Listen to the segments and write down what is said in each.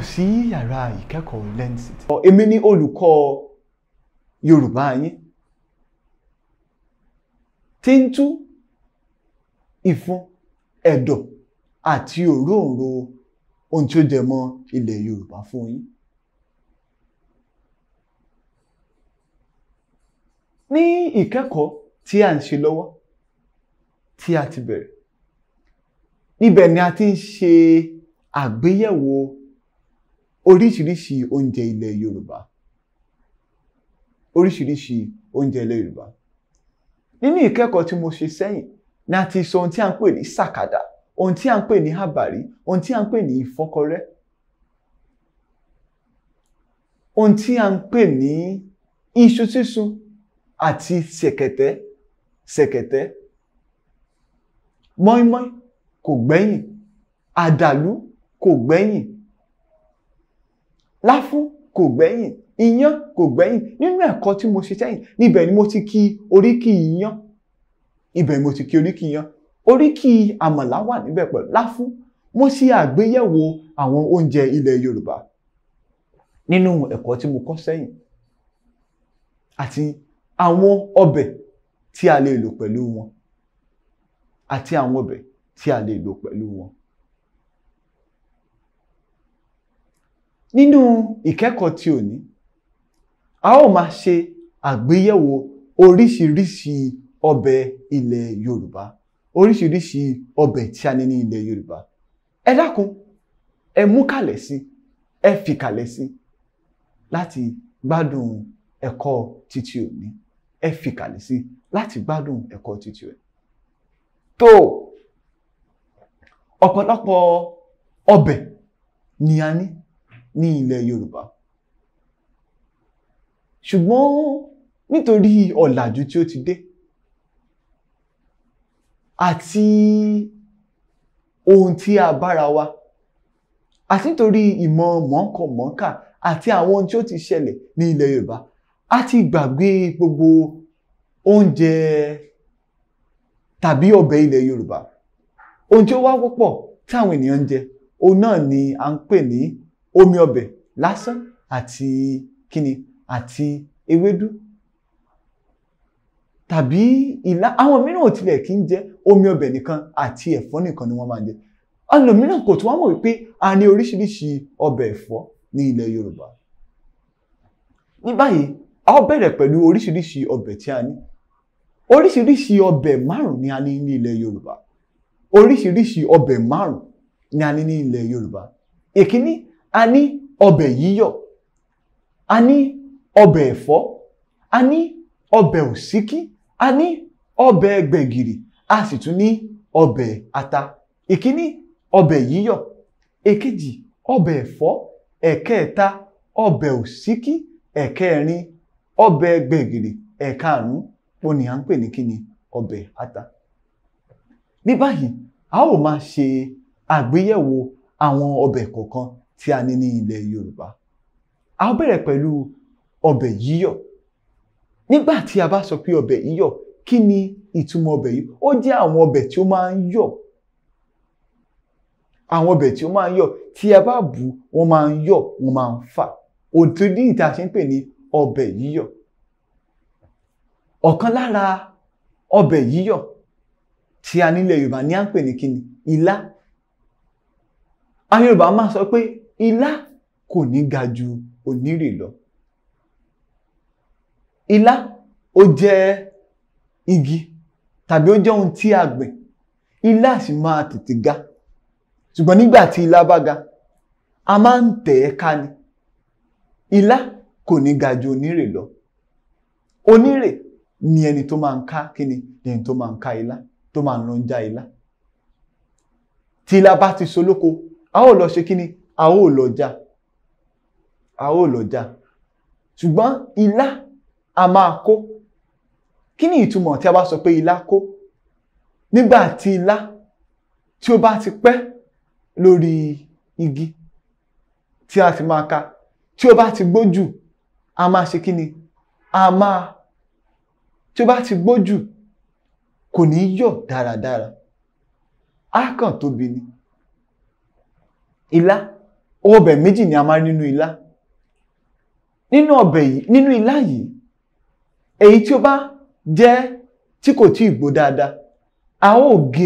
sí yàrá ìkẹ́kọ̀ọ́ LearnCity. èmi ni olùkọ́ Yorùbá yín tí ń tú ìfun ẹ̀dọ̀ àti òróǹro ohun tí ó jẹ mọ́ ilẹ̀ Yorùbá fún yín. ní ìkẹ́kọ̀ọ́ tí a ń ṣe lọ́wọ́ tí a ti bẹ̀rẹ̀ níbẹ̀ ni a ti ń ṣe àgbéyẹ̀wò oríṣiríṣi oúnjẹ ilẹ̀ Yorùbá oríṣiríṣi oúnjẹ ilẹ̀ Yorùbá nínú ìkẹ́kọ̀ọ́ tí mo ṣe sẹ́yìn ni a ti sọ ohun tí a ń pè ní sàkàdà ohun tí a ń pè ní àbàrí ohun tí a ń pè ní ìfọ́kọrẹ́ ohun tí a ń pè ní iṣu sísun àti ṣẹ̀kẹ̀tẹ̀ ṣẹ̀kẹ̀tẹ̀ mọ́ínmọ́ín kò gbẹ́yìn àdàlú kò gbẹ́yìn láfún kò gbẹ́yìn iyán kò gbẹ́yìn nínú ẹ̀kọ́ tí mo ṣe sẹ́yìn níbẹ̀ ni mo ti kí oríkì iyán ibẹ̀ ni mo ti kí oríkì iyán oríkì àmàlà wà níbẹ̀ pẹ̀lú láfún mo ṣe àgbéyẹ̀wò àwọn oúnjẹ ilẹ̀ Yorùbá nínú ẹ̀kọ́ tí mo kọ́ sẹ́yìn àti àwọn ọbẹ̀ tí a lè lò pẹ̀lú wọn àti àwọn ọbẹ̀ tí a lè lò pẹ̀lú wọn. Nínú ìkẹ́kọ̀ọ́ tí òní a ó máa ṣe àgbéyẹ̀wò oríṣiríṣi ọbẹ̀ ilẹ̀ Yorùbá oríṣiríṣi ọbẹ̀ tí a ní ní ilẹ̀ Yorùbá ẹ dákun ẹ mú kàlẹ̀ sí ẹ fi kàlẹ̀ sí láti gbádùn ẹ̀kọ́ títí òní ẹ fi kàlẹ̀ sí láti gbádùn ẹ̀kọ́ títí òní. tó ọ̀pọ̀lọpọ̀ ọbẹ̀ ni a ní ní ilẹ̀ Yorùbá ṣùgbọ́n nítorí ọ̀làjú tí ó ti dé àti ohun tí a bára wa àti nítorí ìmọ̀ mọ̀ọ́kọ̀mọ̀ọ́kà àti àwọn ohun tí ó ti ṣẹlẹ̀ ní ilẹ̀ Yorùbá a ti gbàgbé gbogbo oúnjẹ tàbí ọbẹ̀ ilẹ̀ Yorùbá ohun tí ó wá wọ́pọ̀ tí àwọn ènìyàn ń jẹ òun náà ni à ń pè ní omi ọbẹ̀ lásán àti kíni àti ewédú tàbí ìlà àwọn mìíràn ò tilẹ̀ kí ń jẹ omi ọbẹ̀ nìkan àti ẹ̀fọ́ nìkan ni wọ́n máa ń jẹ ẹlòmíràn kò tún wá mọ̀ wípé a ní oríṣiríṣi ọbẹ̀ ẹ̀fọ́ ní ilẹ̀ Yorùbá ní báyìí a ó bẹ̀rẹ̀ pẹ̀lú oríṣiríṣi ọbẹ̀ tí a ní oríṣiríṣi ọbẹ̀ márùn ni a ní ní ilẹ̀ Yorùbá oríṣiríṣi ọbẹ̀ márùn ni a ní ní ilẹ̀ Yorùbá èkíní a ní ọbẹ̀ yíyọ̀ a ní ọbẹ̀ ẹ̀fọ́ a ní ọbẹ̀ òsíkí a ní ọbẹ̀ gbẹ̀gìrì a sì tún ní ọbẹ̀ ata ìkíní ọbẹ̀ yíyọ̀ èkejì ọbẹ̀ ẹ̀fọ́ ẹ̀kẹta ọbẹ̀ òsíkí ẹ̀kẹrin ọbẹ̀ gbẹ̀gìrì ẹ̀karùn-ún òun ni à ń pè ní kíni ọbẹ̀ ata. ní báyìí a ó máa ṣe àgbéyẹ̀wò àwọn ọbẹ̀ kọ̀ọ̀kan tí a ní ní ilẹ̀ Yorùbá a ó bẹ̀rẹ̀ pẹ̀lú ọbẹ̀ yíyọ̀ nígbà tí a bá sọ pé ọbẹ̀ yíyọ̀ kí ni ìtumọ̀ ọbẹ̀ yìí ó jẹ́ àwọn ọbẹ̀ tí ó máa ń yọ̀ àwọn ọbẹ̀ tí ó máa ń yọ̀ tí a bá bù wọ́n máa ń yọ̀ wọ́n máa ń fà òtún ìta ṣe ń pè ní ọbẹ̀ yíyọ̀ ọ̀kan lára ọbẹ̀ yíyọ̀ tí a nílẹ̀ Yorùbá ní à ń pè ní kíni ilá àwọn Yorùbá máa sọ pé ilá kò ní ga ju onírè lọ ilá ó jẹ́ igi tàbí ó jẹ́ ohun tí a gbìn ilá sì máa tètè ga ṣùgbọ́n nígbà tí ilá bá ga a máa ń tẹ̀ ẹ́ ká ni ilá kò ní ga ju onírè lọ onírè ni ẹni tó máa ń ká kíni ni ẹni tó máa ń ká ilá tó máa ń lọ já ilá tí ilá bá ti solóko a ó lọ ṣe kíni a ó lọ já a ó lọ já ṣùgbọ́n ilá a máa kó kí ni ìtumọ̀ tí a bá sọ pé ilá kó nígbà tí ilá tí ó bá ti pẹ́ lórí igi tí a sì máa ka tí ó bá ti gbójú a máa ṣe kí ni a máa tí ó bá ti gbójú kò ní yọ̀ dáradára á kàn tóbi ni ilá ọbẹ̀ méjì ni a máa rí nínú ilá nínú ọbẹ̀ yìí nínú ilá yìí èyí tí ó bá jẹ́ tí kò tí ì gbó dáadáa a ó gé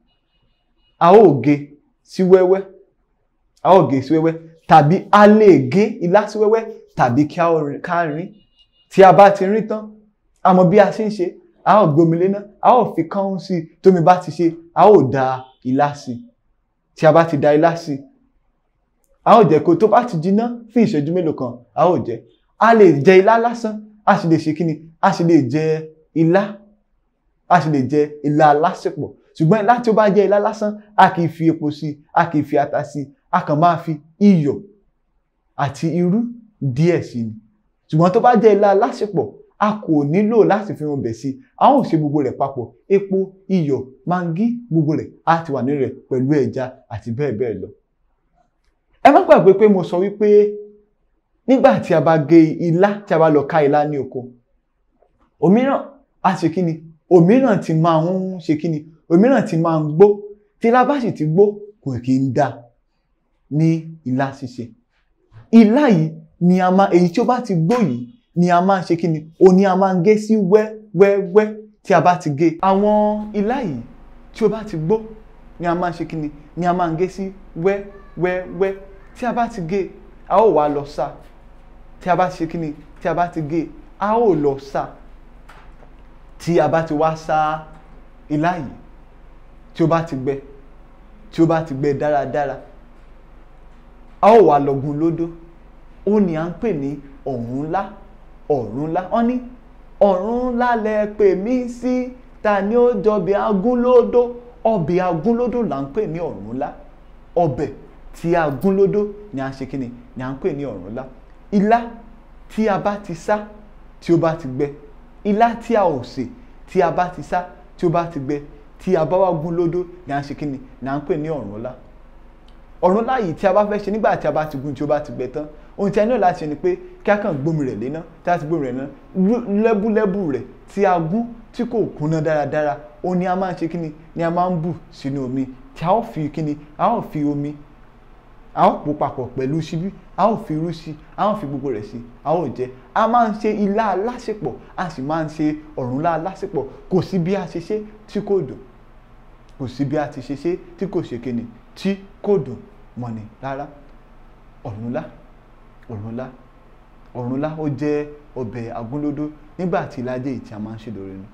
a ó gé sí wẹ́wẹ́ a ó gé sí wẹ́wẹ́ tàbí a lè gé ilá sí wẹ́wẹ́ tàbí kí a ó rí- ká rín tí a bá ti rín tán a mọ bí a ṣe ń ṣe a ó gbomi léná a ó fi kán sí i tómi bá ti ṣe a ó da ilá sí i tí a bá ti da ilá sí i a ó jẹ́ kó tó bá ti jiná fún ìṣẹ́jú mélòó kan a ó jẹ a lè jẹ ilá lásán a sì lè ṣe kíni a sì lè jẹ ilá a sì lè jẹ ilá alásèpọ̀ ṣùgbọ́n ilá tí ó bá jẹ́ ilá lásán a kì í fi epo sí i a kì í fi ata sí i a kàn máa fi iyọ̀ àti irú díẹ̀ sí i ṣùgbọ́n tó bá jẹ́ ilá alásèpọ̀ a kò nílò láti fi ọbẹ̀ sí i a ó ṣe gbogbo rẹ̀ papọ̀ epo iyọ̀ mangi gbogbo rẹ̀ á ti wà nínú rẹ̀ pẹ̀lú ẹja àti bẹ́ẹ̀ bẹ́ẹ̀ lọ. ẹ má gbàgbé pé mo sọ wípé nígbà tí a bá gé ilá tí a bá lọ ká ilá ní oko òmíràn á ṣe kí ni òmíràn ti máa ń ṣe kí ni òmíràn ti máa ń gbó tí ilá bá sì ti gbó kò kì í dá ní ilá ṣíṣe ilá yìí ni a máa èyí tí ó bá ti gbó yìí ni a máa ń ṣe kí ni o ní a máa ń gé sí wẹ́wẹ́wẹ́ tí a bá ti gé àwọn ilá yìí tí ó bá ti gbó ni a máa ń ṣe kí ni ni a máa ń gé sí wẹ́wẹ́wẹ́ tí a bá ti gé a ó wá lọ sá tí a bá ti ṣe kí ni tí a bá ti gé a ó lọ sá tí a bá ti wá sá ilá yìí tí ó bá ti gbẹ tí ó bá ti gbẹ dáradára a ó wá lọ gún lódó ó ní à ń pè ní ọ̀rúnlá ọ̀rúnlá wọ́n ní ọ̀rúnlá lẹ pè mí sí ta ni ó jọbẹ̀ agúnlódó ọbẹ̀ agúnlódó là ń pè ní ọ̀rúnlá ọbẹ̀ tí agúnlódó ni à ń ṣe kí ni ni à ń pè ní ọ̀rúnlá ilá tí a bá ti sá tí ó bá ti gbẹ ilá tí a ò sè tí a bá ti sá tí ó bá ti gbẹ tí a bá wá gún lódó ni à ń ṣe kí ni ni à ń pè ní ọ̀rúnlá ọ̀rúnlá yìí tí a bá fẹ́ ṣe nígbà tí a bá ti gún tí ó bá ti gbẹ tán ohun tí a nílò láti ṣe ni pé kí a kàn gbómi rẹ̀ léná tí a ti gbómi rẹ̀ léná lẹ́búlẹ́bú rẹ̀ tí a gún tí kò kúnná dáradára ó ní a máa ń ṣe kíni ni a máa ń bù sínú omi tí a ó fi kíni a ó fi omi a ó pò papọ̀ pẹ̀lú ṣíbí a ó fi irú sí a ó fi gbogbo rẹ̀ sí a ó jẹ a máa ń ṣe ilá alásèpọ̀ a sì máa ń ṣe ọ̀rúnlá alásèpọ̀ kò sí bí a ṣe ṣe tí kò dùn kò sí bí a ti ṣe ṣe tí kò ṣe kíni tí kò dùn mọ́ni rárá ọ̀rúnlá ọ̀rúnlá ọ̀rúnlá ó jẹ́ ọbẹ̀ agúnlódó nígbà tí ìlàjẹ yìí tí a máa ń ṣe lórí ni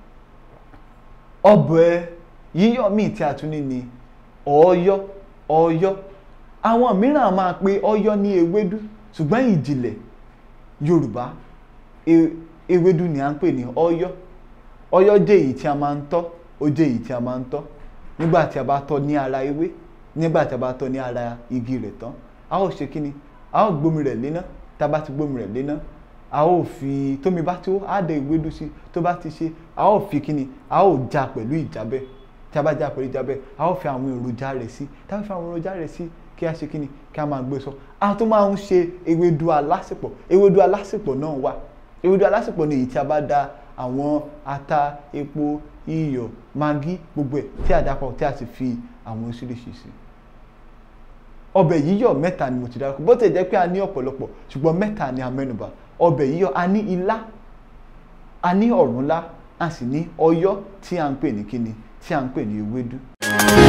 ọbẹ̀ yíyọ̀ míì tí a tún ní ni ọ̀ọ́yọ́ ọ̀ọ́yọ́ àwọn mìíràn máa pe ọ̀yọ́ ní ewédú ṣùgbọ́n ìjìnlẹ̀ yorùbá e- ewédú ni à ń pè ní ọ̀yọ́ ọ̀yọ́ jẹ́ èyí tí a máa ń tọ́ ó jẹ́ èyí tí a máa ń tọ́ nígbà tí a bá tọ́ ní ara ewé nígbà tí a bá tọ́ ní ara igi rẹ̀ tán a ó ṣe kíni a ó gbómi rẹ̀ léná tá a bá ti gbómi rẹ̀ léná a ó fi tómi bá tó á dẹ ewédú sí tó bá ti ṣe a ó fi kíni a ó já pẹ̀lú ìjábẹ́ tí a bá já pẹ̀lú ìjábẹ́ a ó fi àwọn èròjà rẹ̀ sí tá a bá fi àwọn èròjà rẹ̀ sí kí a ṣe kíni kí a máa gbé sọ a tún máa ń ṣe ewédú alásèpọ̀ ewédú alásèpọ̀ náà wà ewédú alásèpọ̀ ni èyí tí a bá da àwọn ata epo iyọ̀ magi gbogbo ẹ̀ tí a dàpọ̀ tí a sì fi àwọn oríṣiríṣi sí ọbẹ̀ yíyọ̀ mẹ́ta ni mo ti dárúkọ bó ti jẹ́ pé a ní ọ̀pọ̀lọpọ̀ ṣùgbọ́n mẹ́ta ni a mẹ́nubà ọbẹ̀ yíyọ̀ a ní ilá a ní ọ̀rúnlá a sì ní ọ̀yọ́ tí a ń pè ní kíni tí a ń pè ní ewédú.